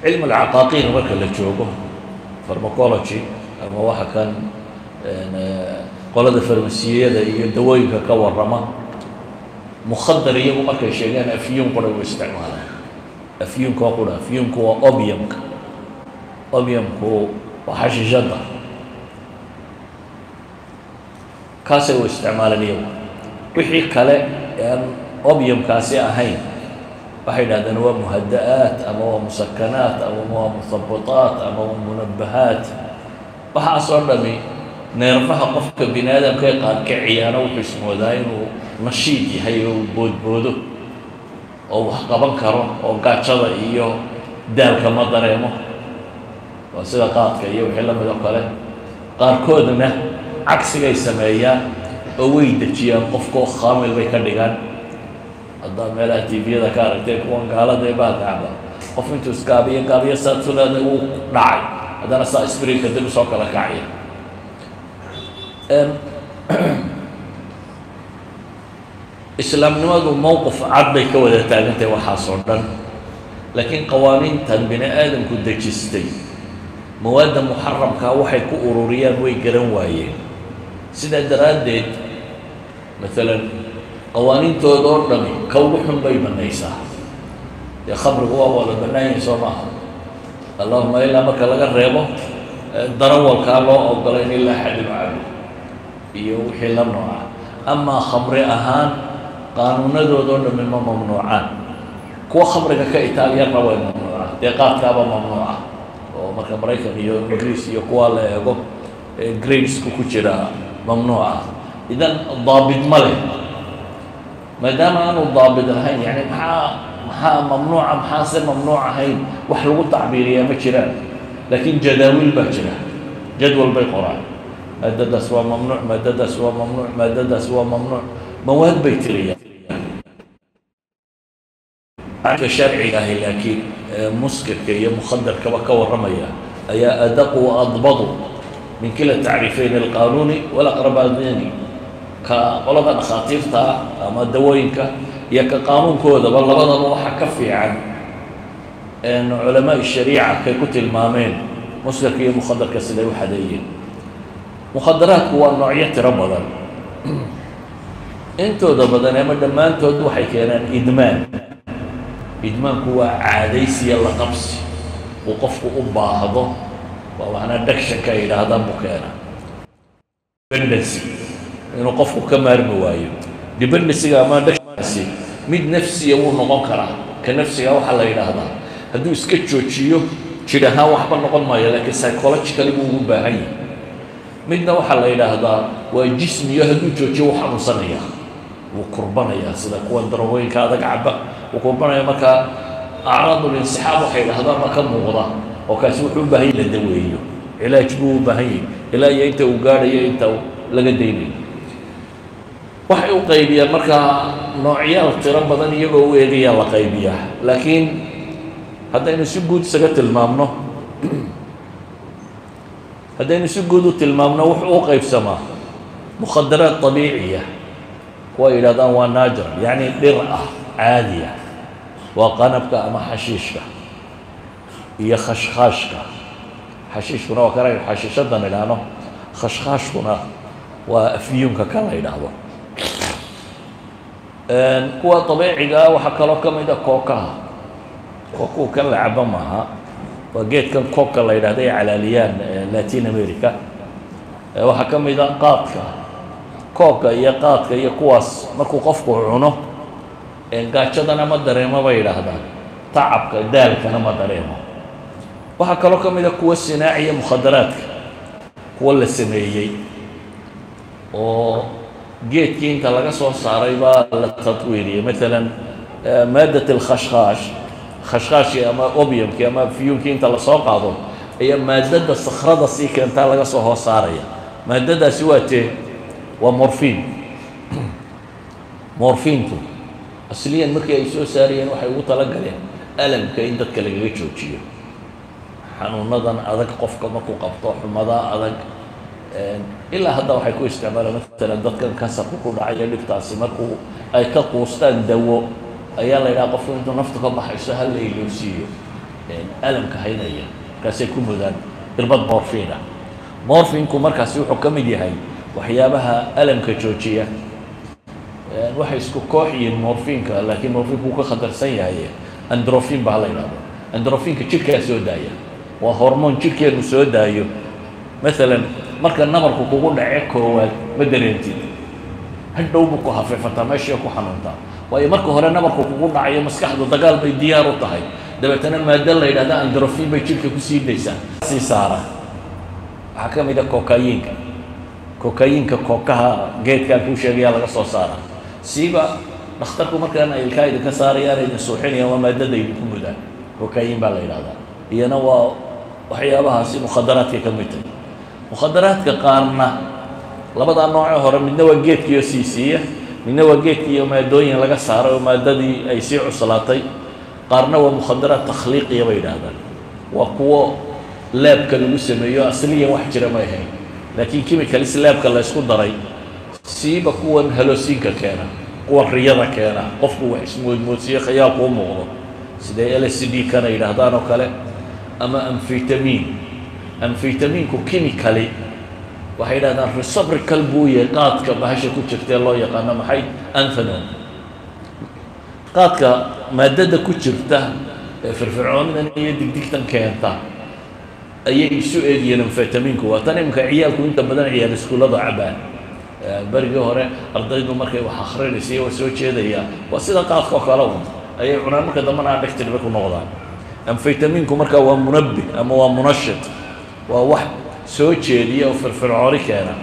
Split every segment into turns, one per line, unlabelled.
cilmu alcaqaaqiir marka la joogo farmacology ama waxa kan qolada farmasiyada iyo dawooyinka ka warrama mukhadar iyagu markay sheegaan afyuun qura u isticmaalaan afyuunka waa qura afyuunku waa obiumka obiumku waa xashiishadda kaasay u isticmaalaan iyagu wixii kale aan obiumkaasi ahayn waxay dhahdeen waa muhada-aat ama waa musakanaat ama waa muhabitaat ama waa munabahaat waxaasoo dhami neerfaha qofka bini aadamka ee qaarkiciyaana wuxuu ismoodaa inuu nashiid yahay oo uu boodboodo oo wax qaban karo oo gaajada iyo daalka ma dareemo waa sida qaadka iyo wixii la mid oo kale qaarkoodna cagsigay sameeyaan oo way dejiyaan qofkoo khaamil bay ka dhigaan haddaad meelaha tviyada ka aragtay kuwan gaalada ee baagacba qof intuu isgaabiyo gaabiyo saatuleeda uu dhacay haddana saa sbriinka dib usoo kala kacaya islaamnimadu mowqif cad bay ka wada taagantahay waxaas oo dhan laakiin qawaaniintan bini aadamku dejistay mawaadda muxaramkaa waxay ku ururiyaan way garan waayeen sidaa daraaddeed maalan qawaaniintooda oo dhami ka ugu xun bay banaysaa dee khamrigu waa wada bannaan yahay soo maaha allahuma ilaa marka laga reebo darawalkaa loo ogolayn ilaa xadin cabo iyo wixii la nooca amaa khamri ahaan qaanuunadoodao dhami ma mamnuucaan kuwa khamriga ka itaaliyarna way mamnuucaan dee qaadkaaba mamnuuca oo marka maraykan iyo ingiriis iyo kuwa la eego gradesku ku jira mamnuuca idan daabit ma leh maadaama aanu daabit lahayn yani maxaa maxaa mamnuuca maxaase mamnuuc ahayn wax lagu tacbiiriyaa ma jiraan laakiin jadaawiil baa jira jadwal bay qoraan maadadaas waa mamnuuc maadadaas waa mamnuuc maadadaas waa mamnuuc mawaad bay tiriyaan ka sharciga ahi laakiin muskirka iyo mukhadarkaba ka warramaya ayaa adaqu adbadu min kila tacriifeyn alqanuuni walaqrabaadini ka qolada dhakhaatiirta ah ama dawooyinka iyo ka qaanuunkoodaba labadaba waxaa ka fiican culamaa shariica kay ku tilmaameen muskirka iyo mukhadarka siday u xadeeyeen mukhadaraadku waa noocyo tiro badan intooda badan ama dhammaantood waxay keenaan idmaan idmaanku waa caadaysiya la qabsi uu qofku u baahdo waa waxna dagshanka ay yidhaahdaan buu keenaa dependency inuu qofku ka maarmi waayo dependencyga ama dagshankaasi mid nafsiya wuu noqon karaa ka nafsiga waxaa la yidhaahdaa hadduu iska joojiyo jir ahaan waxba noqon maayo laakiin psychologically buu ugu baahan yahay midna waxaa la yidhaahdaa waa jismiyo hadduu joojiyo wuu xanuunsanayaa wuu kurbanayaa sida kuwan darooyinka adag caba wuu kurbanaya markaa acraadul insixaab waxay yidhahdaan ma ka muuqda oo kaasi wuxuu u baahan yahy la daweeyo cilaaj buu u baahan yahay ilaa iyo inta uu gaadhayo inta laga daynayo waxay u qaybiyaan markaa noocyaal tiro badan iyagoo u eegayaa la qaybiyaa laakiin haddaynu si guud isaga tilmaamno haddaynu si guud u tilmaamno wuxuu u qaybsamaa mukhadaraad طabiiciya kuwa yidhahdaan waa natural yacni dhir ah caadiya waa qanabka ama xashiishka iyo khashkhaashka xashiishkuna waa kana xashiishadan idhaahno khashkhaashkuna waa afyuunka kan la yidhaahdo kuwa طabiiciga ah waxaa kaloo ka mid a kookaha kookuhu kan la cabo maaha waa geedkan koobka la yidhahda ay calaaliyaan latin america waxaa ka mid a qaadka koobka iyo qaadka iyo kuwaas markuu qofku cuno gaajadana ma dareemo bay yidhaahdaan tacabka daalkana ma dareemo waxaa kaloo ka mid a kuwa sinaaciya mukhadaraadka kuwa la sameeyey oo geedkii inta laga soo saaray baa la tadwiiriyey maalan maadat alkhashkhaash khashkhaashkii ama obiumkii ama fiyuunkii inta lasoo qaado ayaa maadada sakrada sii keentaa laga soo hoos saaraya maadadaasi waa tee waa morfiin morfiintu asliyan markii ay soo saarayeen waxay ugu talagaleen alamka in dadka lagaga joojiyo xanuunadan adag qofka markuu qabto xumadaa adag ilaa hadda waxay ku isticmaalaan maalan dadkan kansarku ku dhacayo dhibtaasi markuu ay ka quustaan dawo ayaa la yidhaha qofku intuu naftu ka baxayso ha la iloosiiyo alamka haynaya markaasay ku mudaan irbad morfiina morfinku markaasi wuxuu ka mid yahay waxyaabaha alamka joojiya waxay isku koox yihiin morfinka laakiin morfinku wuu ka khatarsan yahay androfin baa la yidhahdo androfinka jidhkaa soo daaya waa hormoon jidhkeenu soo daayo maalan marka nabarku kugu dhace koowaad ma dareentid hadhow buu ku hafeefataa meeshii ku xanuuntaa waayo marka hore nabarku kugu dhacayo maskaxdu dagaal bay diyaar u tahay dabeetana maado la yidhahda androfin bay jidhka ku sii daysaa sii saara waxaa ka mid a kokayiinka kokayiinka kookaha geedkaa kuu sheegayaa laga soo saara siiba dhakhtarku markaan ilkaa idinka saarayaan idin suuxinayaan waa maadada idinku mudaan kokayin baa la yidhahdaa iyana waa waxyaabahaasi mukhadaraadkay ka mid tahay mukhadaraadka qaarna labadaa noocee hore midna waa geedkiiyo siisiiya midna waa geedkiiyo maadooyin laga saaray oo maadadii ay sii cuslaatay qaarna waa mukhadaraad takhliiqiya bay yidhaahdaan waa kuwo laabka lagu sameeyo asliyan wax jira may ahayn laakiin chemicalis laabka la ysku daray siiba kuwan halosiinka keena kuwan riyada keena qofku wax ismoodmoodsiiyo khayaal kuu muuqdo siday l c d kana yidhaahdaan oo kale ama amfitamin amfitamiinku chemically waxay yidhahdaan resobrical buu yahay qaadka bahasha ku jirtae loo yaqaano maxay anthano qaadka maadada ku jirta ee firfircoonidan iyo digdigtan keenta ayay isu eegiyeen amfetaminku waa tan iminka ciyaalku inta badan ciyaal iskuullada cabaan berigii hore ardaydu markay wax akrinaysa waa soo jeedaya waa sida qaadka oo kale un ayay cunaan marka dambana adhected bay ku noqdaan amfetaminku marka waa munabbih ama waa munashid waa wax soo jeediya oo firfircooni keena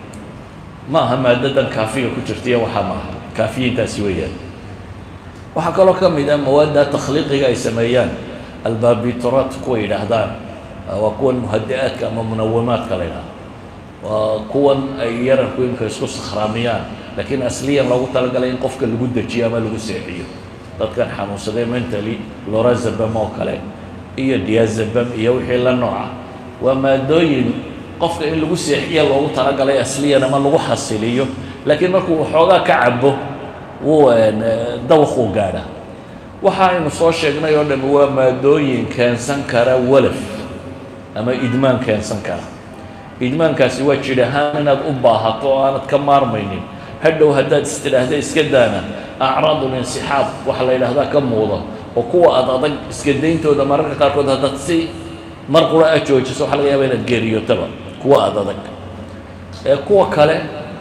ma aha maadadan kaafiga ku jirta iyo waxaa maaha kaafiyiintaasi weeyaan waxaa kaloo ka mid ah mawaadda takhliiqiga ay sameeyaan albabitrat kuwa yidhaahdaan waa kuwan muhadi-aadka ama munawamaadka la yidhahdo waa kuwan ay yararku imika isku sakhraamiyaan laakiin asliyan loogu talagalay in qofka lagu dejiyo ama lagu seexiyo dadkan xanuunsaday mentally lorazabam oo kale iyo diazabam iyo wixii la nooca waa maadooyin qofka in lagu seexiya loogu talagalay asliyan ama lagu xasiliyo laakiin markuu waxoogaa ka cabo wuu dawaquu gaadha waxa aynu soo sheegnay oo dham waa maadooyin keensan kara walaf ama idmaan keensan kara idmaankaasi waa jir ahaan inaad u baahato oo aanad ka maarmaynin hadhow haddaad istidhaahda iska daana acraadul insixaab waxa la yidhaahdaa ka muuda oo kuwa aad adag iska dayntooda mararka qaarkood haddaad si mar qura a joojiso waxa laga yaaba inaad geeriyotaba kuwa aad adag ee kuwa kale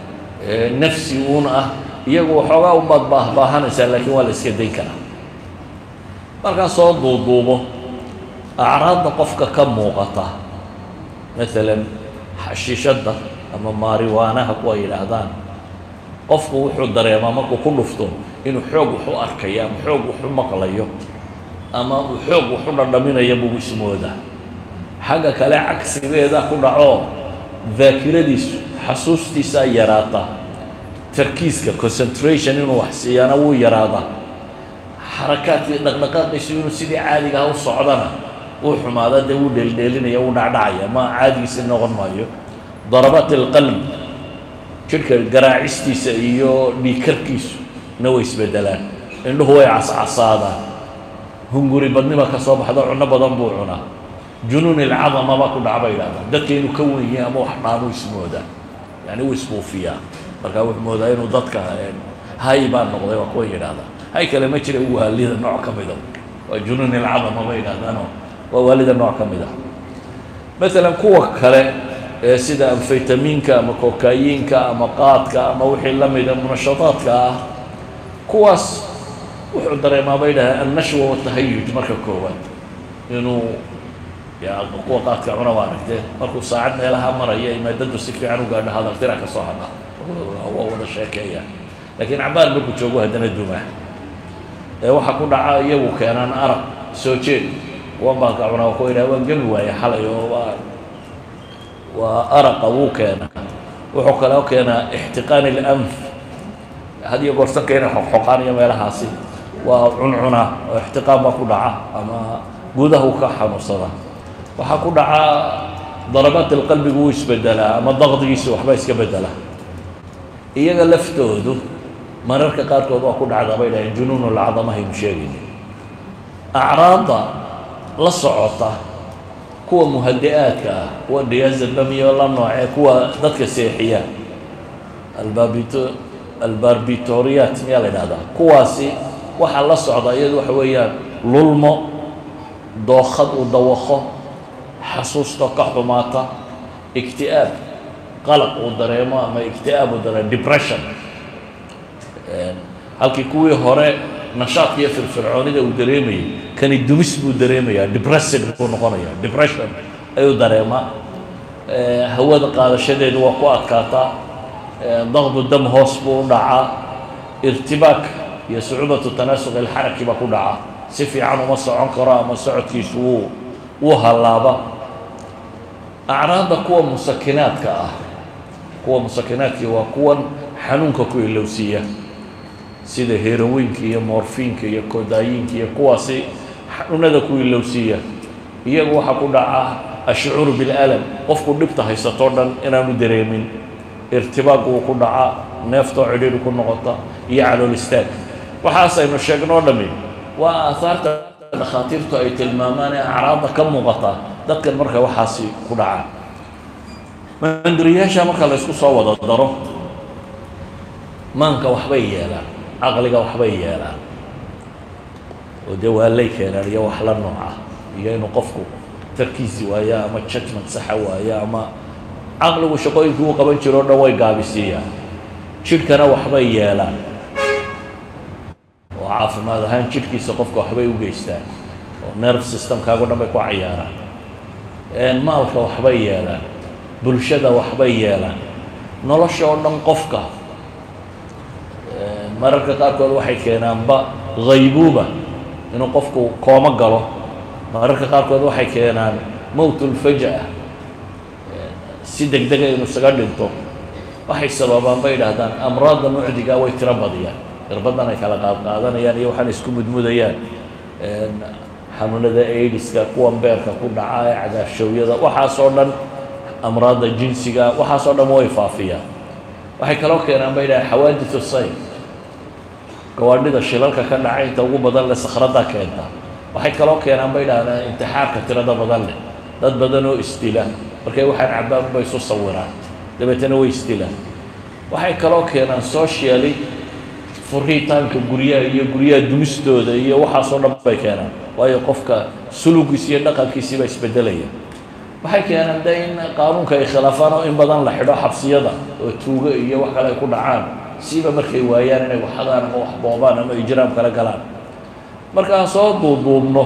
nafsi uun ah iyagu waxoogaa unbaad baahbaahanaysaa laakiin waa la iska dayn karaa markaan soo duuduubo acraadda qofka ka muuqata maalan xashiishadda ama maariwaanaha kuwa yidhaahdaan qofku wuxuu dareemaa markuu ku dhufto inuu xoog wax u arkayo ama xoog wax u maqlayo ama uu xoog wax u dhadhaminayo buu ismoodaa xagga kale cagsigeeda ku dhaco daakiradiisu xasuustiisaa yaraata tarkiiska concentration inuu wax siiyaana wuu yaraadaa xarakaadkii dhaqdhaqaaqiisu inuu sidii caadiga ah u socdana wuu xumaada dee wuu dheeldheelinaya wuu dhacdhacaya ma caadigiisi noqon maayo darabaat alqalb jidhka garaacistiisa iyo dhiikarkiisu na way isbedelaan indhuhu way cascasaadaan hunguri badnima ka soo baxda cunno badan buu cunaa junuun ilcadama baa ku dhaca bay yidhahdaan dadka inuu ka wen yahay ama wax dhaanuu ismoodaa yani wuu isbuufiyaa markaa wuxuu moodaa inuu dadka hay baa noqday waa kuwa yidhahdaa hay kale ma jira waalida nooc ka mida waa junuun ilcadama bay yidhahdaanoo waa waalida nooc ka mid ah maalan kuwa kale ee sida amfaytamiinka ama kokayiinka ama qaadka ama wixii la mida munashadaadka ah kuwaas wuxuu dareemaa bay dhahay annashwa watahayuj marka koowaad inuu ya kuwa qaadka cuna waa aragteen markuu saacad meelaha maraya ay maadadu si fiican u gaadho hadaltira ka soo hadha waa wada sheekeeya laakiin cabaar markuu joogo haddana duma ee waxaa ku dhaca iyagu keenaan arag soo jeed kuwan baalka cunaa ku idhaha waan gemi waaye xalay oo waa waa araqa wuu keena wuxuu kaloo keenaa ixtiqaan ilanf had iyo goorsanka inay xoqxoqaan iyo meelahaasi waa cuncuna oo ixtiqaan baa ku dhaca ama gudaha uu ka xanuunsada waxaa ku dhaca darabaat alqalbigu wuu isbedelaa ama daqdigiisa waxba iska bedela iyaga laftoodu mararka qaarkood waa ku dhacdaa bay dhaheen junuun lcadamahaynu sheegayna acraadda la socota kuwa muhadi-aadka ah kuwa diazabamiyo la noocee kuwa dadka seexiya albabito albarbitoriat miyaa la idhahdaa kuwaasi waxaa la socda iyadu waxa weeyaan lulmo dookad uu dawaqo xasuusto ka xumaata ikti'aab qalaq uu dareemo ama ikti'aab uu dareemo depression halkii kuwii hore nashaadka iyo firfircoonida uu dareemayay kani dumis buu dareemayaa depressing buu noqonayaa depression ayuu dareemaa hawada qaadashadeedu waa ku adkaataa daqdu dam hoos buu u dhacaa irtibaak iyo sucuubatu tanaasuq ilxaraki baa ku dhaca si fiican uma socon karo ama socodkiisu wuu wuu hallaaba acraadda kuwa musakinaadka ah kuwa musakinaadkii waa kuwan xanuunka ku ilowsiiya sida heroweynka iyo morfiinka iyo kodaayiinka iyo kuwaasi xanuunada ku ilowsiiya iyagu waxaa ku dhaca ashcuuru bilalam qofku dhibta haysatoo dhan inaanu dareemin irtibaaq wuu ku dhacaa neeftoo cidhiidhi ku noqota iyo calool istaag waxaasaynu sheegnoo dhammi waa aahaarta dhakhaatiirtu ay tilmaamaan ee acraadda ka muuqata dadkan marka waxaasi ku dhacaan manduriyaasha marka la ysku soo wada daro maanka waxbay yeelaan caqliga waxbay yeelaan oo dee waalay keenaan iyo wax la nooc ah iyo inuu qofku tarkiisi waayo ama judgment saxa waayo ama caqligu shaqooyinkii uu qaban jiro o dhan way gaabisiiyaan jidhkana waxbay yeelaan oo caafimaad ahaan jidhkiisa qofka waxbay u geystaan oo nerve systemkaago dhan bay ku cayaaraan maalka waxbay yeelaan bulshada waxbay yeelaan nolosha oo dhan qofka mararka qaarkood waxay keenaanba haybuuba inuu qofku koomo galo mararka qaarkood waxay keenaan mowtulfaja-a si deg dega inuu isaga dhinto waxay sababaan bay idhaahdaan amraadda mucdiga way tiro badiyaan irbadan ay kala qaad qaadanayaan iyo waxaan isku mudmudayaan xanuunada aidiska kuwan beerka ku dhaca ee cagaarshoowyada waxaasoo dhan amraadda jinsiga waxaasoo dhan way faafiyaan waxay kaloo keenaan bay idhahdaan xawaaditu sayn gawaadhida shilalka ka dhacay inta ugu badan leh sakhradda keenta waxay kaloo keenaan bay idhahdaan intixaarka tirada badan leh dad badan oo isdila markay waxaan cabbaan bay isu sawiraan dabeetana way isdilaan waxay kaloo keenaan socially furitaanka guryaha iyo guryaha dumistooda iyo waxaasoo dhan bay keenaan waayo qofka sulugiis iyo dhaqankiisii baa isbedelaya waxay keenaan de in qaanuunka ay khilaafaan oo in badan la xidho xabsiyada oo tuugo iyo wax kale ay ku dhacaan siiba markay waayaan inay waxadaan ama wax boobaan ama ijraam kala galaan markaan soo duuduubno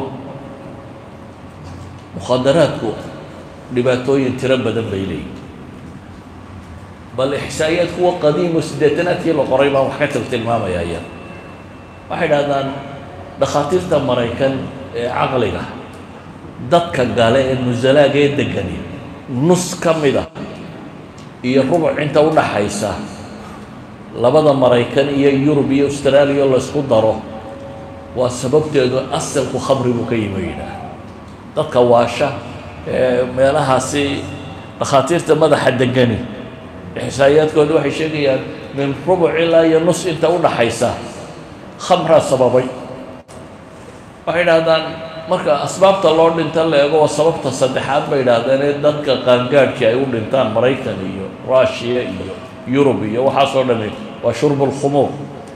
mukhadaraadku dhibaatooyin tiro badan bay leeyihin bal ixsaa'iyaad kuwa qadiimo siddeetanaadkii la qoray baan wax ka til tilmaamaya iyada waxay dhahdaan dhakhaatiirta maraykan ee caqliga dadka gale ee nusalaaga ee degani nus ka mid a iyo rubuc inta u dhaxaysa labada maraykan iyo yurub iyo austraaliya laysku daro waa sababteedu asalku khamri buu ka yimi yidhaah dadka waasha ee meelahaasi dhakhaatiirta madaxa degani ixsaa'iyaadkooda waxay sheegayaan min rubuc ilaa iyo nus inta u dhaxaysa khamraa sababay waxay idhahdaan marka asbaabta loo dhinta la eego waa sababta saddexaad bay idhaahdeen ee dadka qaangaadhkii ay u dhintaan maraykan iyo rushiya iyo yurub iyo waxaasoo dhami waa shurbu lkhumuur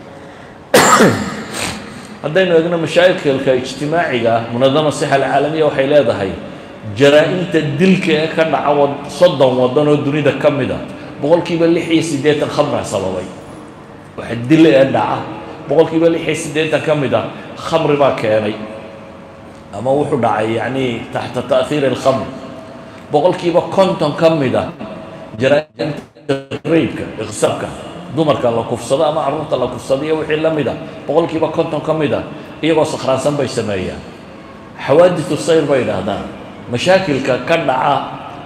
haddaynu eegno mashaakilka ijtimaaciga ah munadama sixa alcaalamiya waxay leedahay jaraa-imta dilka ee ka dhaca wa soddon waddan oo dunida ka mid a boqolkiiba lix iyo siddeetan khamra sababay waxa dil ee dhaca boqolkiiba lix iyo siddeetan ka mid a khamri baa keenay ama wuxuu dhacay yacni taxta ta'hiiri alkhamr boqolkiiba konton ka mid a jaraa-imta raybka iqsaabka dumarka la kufsado ama carruurta la kufsado iyo wixii la mid a boqolkiiba konton ka mid a iyagoo sakhraansan bay sameeyaan xawaaditu sayr bay idhaahdaan mashaakilka ka dhaca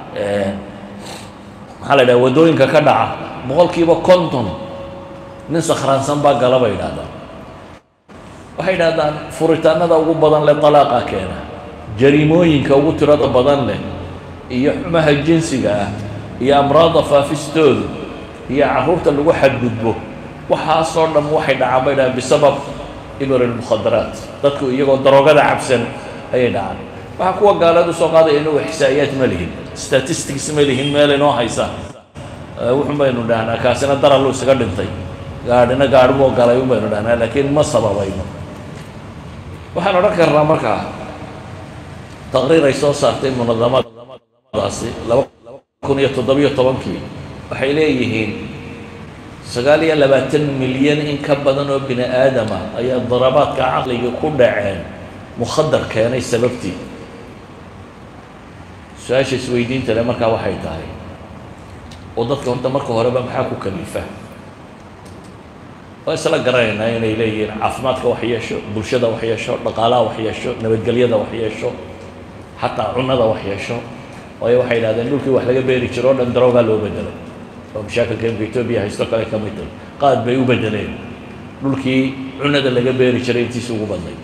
maxaa la idhaha waddooyinka ka dhaca boqolkiiba konton nin sakhraansan baa gala bay idhahdaan waxay idhahdaan furitaanada ugu badan leh dalaaqa keena jariimooyinka ugu tirada badan leh iyo xumaha jinsiga ah iyo amraadda faafistoodu iyo carruurta lagu xadgudbo waxaasoo dham waxay dhacaan bay dhahaan bisabab ibr almukhadaraat dadku iyagoo daroogada cabsan ayay dhacaan waxaa kuwa gaaleed usoo qaadaya inagu ixsaa'iyaad ma lihin statistics ma lihin meel inoo haysa wuxun baynu dhahnaa kaasina darallu isaga dhintay gaadhina gaadhiboo galay un baynu dhahnaa laakiin ma sababayno waxaan odhan karnaa markaa taqriir ay soo saartay munadamadaasi laba kun iyo toddobiyo tobankii waxay leeyihiin sagaal iyo labaatan milyan in ka badan oo bini aadama ayaa darabaadka caqliga ku dhaceen mukhadar keenay sababtii su-aasha isweydiinta le markaa waxay tahay oo dadka horta marka horeba maxaa ku kalifa waa isla garanaynaa inay leeyihiin caafimaadka wax yeesho bulshada wax yeesho dhaqaalaha wax yeesho nabadgelyada wax yeesho xataa cunada wax yeesho waayo waxay yidhahdeen dhulkii wax laga beeri jiro o dhan daroogaa loo bedelay oo mashaakilka imka etoobiya haysto kale ka mid tahay qaad bay u bedeleen dhulkii cunada laga beeri jiray intiisa ugu badnay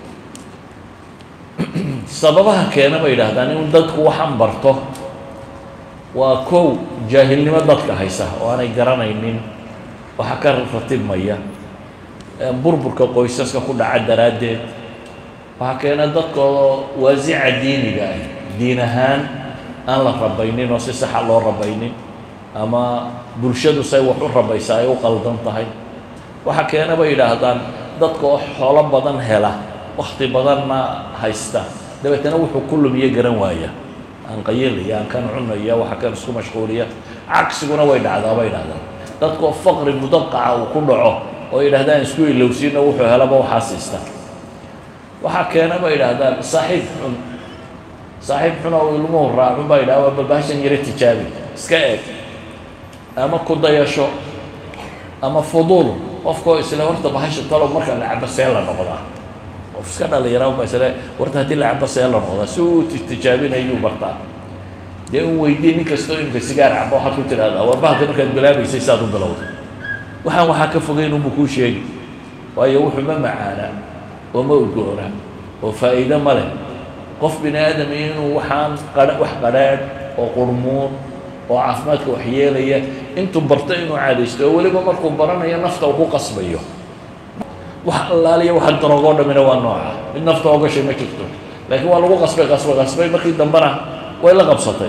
sababaha keena bay yidhaahdaan in dadku waxaan barto waa kow jaahilnimo dadka haysa oo aanay garanaynin waxa ka ratibmaya burburka qoysaska ku dhaca daraaddeed waxaa keena dadkoo waasica diiniga ah diin ahaan aan la rabaynin oo si saxa loo rabaynin ama bulshadu say wax u rabaysa ay u qaldan tahay waxaa keena bay yidhaahdaan dadka oo xoolo badan hela wakti badanna haysta dabeetana wuxuu ku lumiye garan waaya aan qayilaya aan kan cunaya waxa kan isku mashquuliya cagsiguna way dhacdaa bay yidhahdaan dadkoo faqri mudaqaca uu ku dhaco oo yidhahdaan isku ilowsiino wuxuu helaba waxaa siista waxaa keena bay yidhaahdaan saaxiib xun saaxiib xun oo ilmuhu raacun baa yidhahda waa balbaashan yaro tijaabi iska eeg ama ku dayasho ama fuduul qofkoo isle horta bahasha talo marka la cabo see la noqdaa qof iska dhalinyara ba isle warta haddii la cabo see la noqdaa si uu tijaabinayuu bartaa dee un weydii nin kastoo imka sigaar cabo waxaad ku tidhahdaa war bahalka markaad bilaabaysay saad u bilowday waxaan waxaa ka fogeyn unbu kuu sheegi waayo wuxuu ma macaana oo ma udgoona oo faa'iido ma leh qof bini aadam iyo inuu waxaan qah wax qadhaadh oo qurmuun oo caafimaadka waxyeelaya intuu barto inuu caadaysto oo weliba markuu baranayo nafta uu ku qasbayo wax allaaliya waxa daroogoo dhammina waa nooca mid nafta oo gashay ma jirto laakiin waa lagu qasbay qasbay qasbay markii dambena way la qabsatay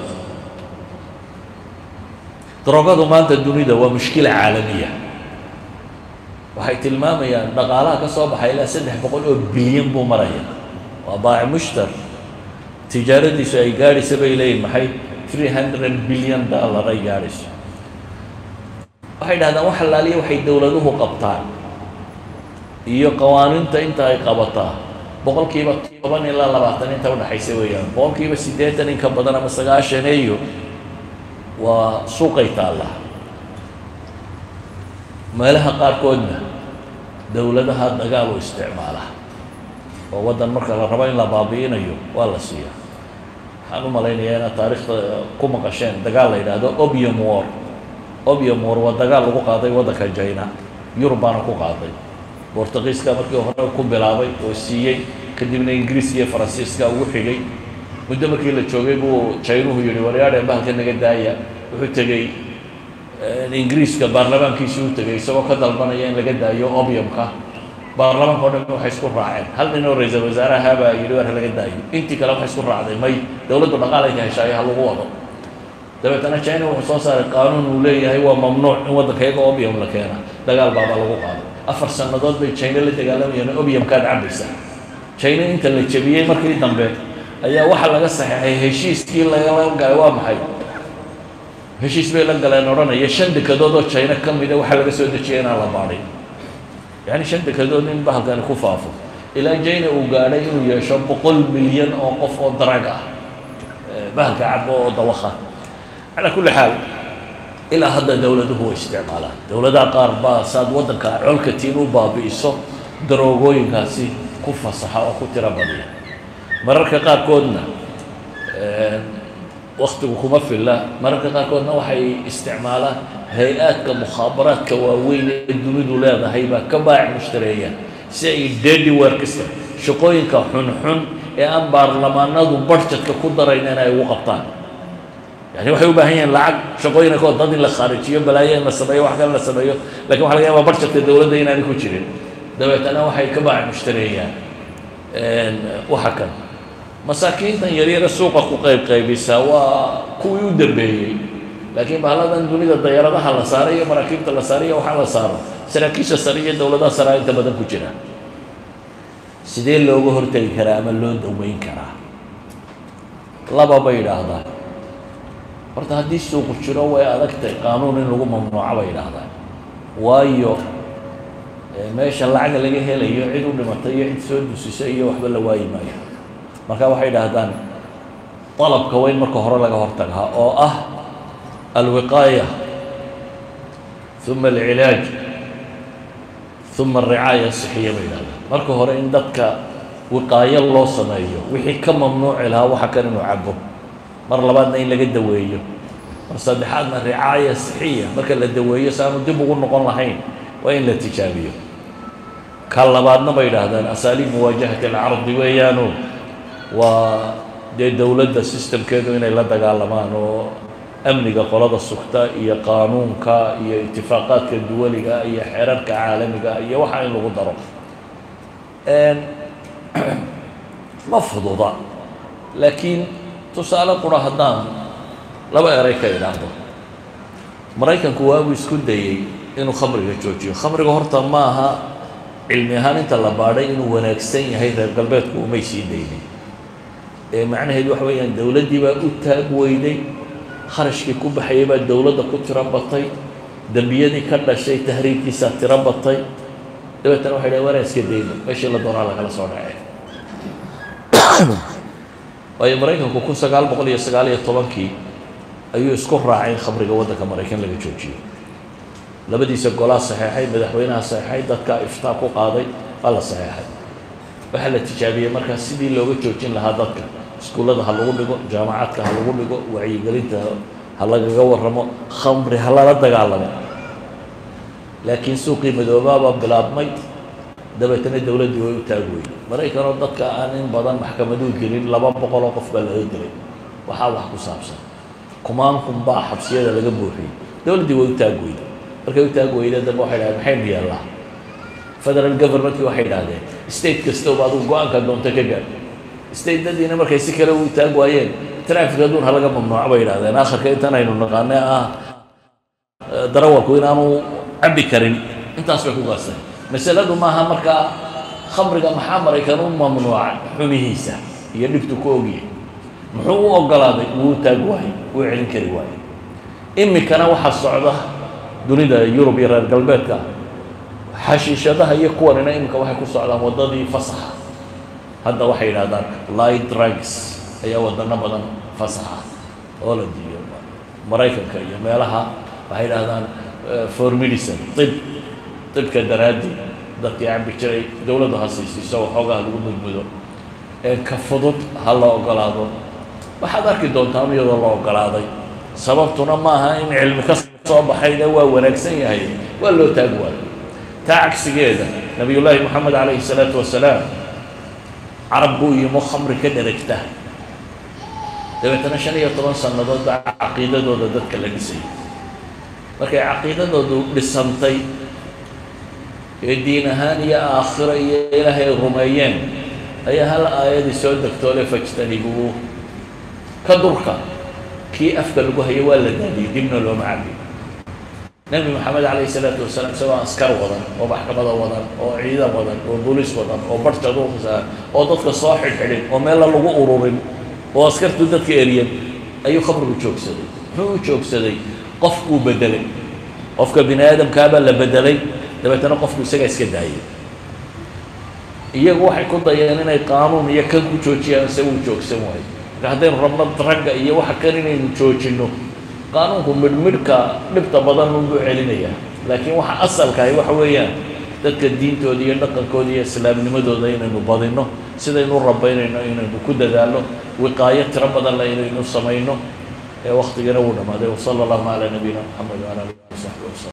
daroogadu maanta dunida waa mushkila caalamiya waxay tilmaamayaan dhaqaalaha ka soo baxay ilaa saddex boqol oo bilyan buu maraya waa baaci mushtar tijaaradiisu ay gaadhaysa bay leeyihin maxay three hundred bilyan dollar ay gaadhayso waxay dhahdaan wax allaaliya waxay dowladuhu qabtaan iyo qawaaniinta inta ay qabataa boqol kiiba toban ilaa labaatan inta udhaxaysa weeyaan boqol kiiba siddeetan in ka badan ama sagaashaneeyo waa suuqay taalla meelaha qaarkoodna dowladaha dagaal u isticmaala oo waddan marka la rabo in la baabi'inayo waa la siiya waxaan u malaynayaa inaad taariikhda ku maqasheen dagaal la yidhaahdo obium war obium war waa dagaal lagu qaaday waddanka jina yurub baana ku qaaday bortugiiska markii hore ku bilaabay oo siiyey kadibna ingiriis iyo faransiiska ugu xigay muddo markii la joogay buu jaynuhu yihi waryaadhe bahalka naga daaya wuxuu tegey ingiriiska baarlamaankiisii u tegey isagoo ka dalbanaya in laga daayo obiumka baarlamaanka o dhan waxay isku raaceen hal nin oo ra-iisal wasaaraha baa yidhi war ha laga daayo intii kale waxay isku raacday may dowladdu dhaqaalay ka heshaayo ha lagu wado dabeetana china wuxuu soo saaray qaanuun uu leeyahay waa mamnuuc in waddanka iyaga obium la keena dagaal baabaa lagu qaaday afar sannadood bay china la dagaalamayeen obiumkaad cabaysaa china inta la jebiyey markii dambe ayaa waxaa laga saxeexay heshiiskii lagala galay waa maxay heshiis bay la galeen odhanaya shan dekadood oo china ka mida waxaa laga soo dejiyay inaan la baadhin yacni shan dekadood in bahalkani ku faafo ilaa china uu gaadhay inuu yeesho boqol milyan oo qof oo darag ah bahalka cabo oo dawakha calaa kulli xaal ilaa hadda dowladuhu way isticmaalaan dowladaha qaar baa saad waddanka colka tiin u baabi'iso daroogooyinkaasi ku fasaxa oo ku tiro badiya mararka qaarkoodna waktigu kuma filla mararka qaarkoodna waxay isticmaalaan hay-aadka mukhaabaraadka waaweyn ee dunidu leedahay baa ka baac mushtareeya si ay dedi workista shaqooyinka xunxun ee aan baarlamaanadu barjadka ku darayn in ay ugu qabtaan yani waxay u baahan yihiin lacag shaqooyina kood dad in la khaarijiyo balaayo in la sameeyo wax kale la sameeyo lakin waxa laga yaaba barjadka dowladda inaanay ku jirin dabeetana waxay ka baac mushtareeyaan waxa kan masaakiintan yaryare suuqa ku qayb qaybisa waa kuwii u dambeeyey laakiin bahalladan dunida dayaaradaha la saaray iyo maraakiibta la saaray iyo waxaa la saaro saraakiisha sare iyo dowladaha saraa inta badan ku jira sidee looga hortegi karaa ama loo daweyn karaa laba bay yidhaahdaan horta haddii suuqu jiro way adagtay qaanuun in lagu mamnuuco bay yidhaahdaan waayo meesha lacag laga helayo cid u dhimatay iyo cid soo dusisa iyo waxba la waayi maayo marka waxay idhaahdaan dalabka weyn marka hore laga hortagaa oo ah alwiqaaya uma alcilaaj uma alricaaya asixiya bay yidhahdaan marka hore in dadka wiqaayo loo sameeyo wixii ka mamnuuci lahaa waxa kan inuu cabo mar labaadna in laga daweeyo mar saddexaadna ricaaya sixiya marka la daweeyo si aanu dib ugu noqon lahayn waa in la tijaabiyo ka labaadna bay idhaahdaan asaaliib muwaajahati alcardi weeyaano waa dee dowladda sistamkeedu inay la dagaalamaan oo amniga qolada sugta iyo qaanuunka iyo itifaaqaadka duwaliga iyo xeerarka caalamiga iyo waxa in lagu daro ma fududa laakiin tusaale qura haddaan laba eray ka idhaahdo maraykanku waabuu isku dayey inuu khamriga joojiyo khamriga horta ma aha cilmi ahaan inta la baadhay inuu wanaagsan yahay reer galbeedku umay sii daynin ee macnaheedu waxa weeyaan dowladdii baa u taag weyday kharashkii ku baxayay baa dowladda ku tiro batay dembiyadii ka dhashay tahriibkiisaa tiro batay dabeetana waxay dhahen waanaan iska dayno meeshii la doonaa lagala soo dhacay waayo maraykanku kun sagaal boqol iyo sagaal iyo tobankii ayuu isku raacay in khamriga waddanka maraykan laga joojiyo labadiisa golaa saxeexay madaxweynaha saxeexay dadkaa iftaa ku qaaday waa la saxeexay waxaa la tijaabiyey markaa sidii looga joojin lahaa dadka iskuullada ha lagu dhigo jaamacadka ha lagu dhigo wacyigelinta ha lagaga warramo khamri ha lala dagaalamo laakiin suuqii madoobaabaa bilaabmay dabeetana dowladdii way u taag weyday maraykanoo dadka aan in badan maxkamaduu gelin laba boqoloo qof baa laga dilay waxaa wax ku saabsan kumaan kun baa xabsiyada laga buuxiyey dowladdii way u taag weyday markay u taag weyda dambe waxay dhahdeen maxaynu yeellaa federal governmentkii waxay idhahdeen state kastaba adigu go-aanka doonto ka gaadh statedadiina markay si kale u taag waayeen traffic adduun ha laga mamnuuco bay idhahdeen akharka intan aynu naqaane ah darawalku inaanu cabbi karin intaas bay ku gaasteen masaladu maaha markaa khamriga maxaa maraykan u mamnuuca xumihiisa iyo dhibtu ku ogyahay muxuu u ogolaaday wuu taag waayey wuu celin kari waayey iminkana waxaa socda dunida yurub iyo reer galbeedka xashiishadaha iyo kuwanina iminka waxay ku socdaan waddadii fasaxa hadda waxay yidhahdaan light drugs ayaa wadano badan fasaxa holland iyo maraykanka iyo meelaha waxay yidhahdaan for medicine ib ibka daraaddii dadkii cabbi jiray dowladdu ha siisiiso waxoogaa lagu mudmudo ee ka fudud ha la ogolaado waxaad arki doontaan iyadoo la ogolaaday sababtuna maaha in cilmi ka soo baxayna waa wanaagsan yahay waa loo taag waayo taa cagsigeeda nabiyullaahi moxamed calayhi salaatu wasalaam carab buu yimo khamri ka dheragta dabeetana shan iyo toban sannadood baa caqiidadooda dadka la dhisay markay caqiidadoodu dhisantay ee diin ahaan iyo aakhiro iyo ilaahay ay rumeeyeen ayaa hal aayadii soo degtoole fajtanibuu ka durka kii afka lagu hayay waa la daadiyey dibna looma cabiyo nebi moxamed calayhi salaatu wasalaam isagoo askar wadan oo maxkamada wadan oo ciidan wadan oo booliis wadan oo barjadsa oo dadka soo xidhxidhin oo meella lagu ururin oo askartu dadka eriyan ayuu khamrigu joogsaday muxuu u joogsaday qof buu bedelay qofka bini aadamkaabaa la bedelay dabeetana qofku isagaa iska daayay iyagu waxay ku dayeen inay qaanuun iyo kan ku joojiyaan se wuu joogsan waayo marka haddaynu rabno ragga iyo waxa kan inaynu joojinno qaanuunku midhmidhka dhibta badan unbuu celinayaa laakiin waxa asalkahay waxa weeyaan dadka diintooda iyo dhaqankooda iyo islaamnimadooda inaynu badinno sidaynu rabaynayno inaynu ku dadaalno wiqaayo tiro badan le inaynu samayno ee waktigana wuu dhammaaday wasala allahuma calaa nabiyina moxamed wala alihi wasaxbi wasalam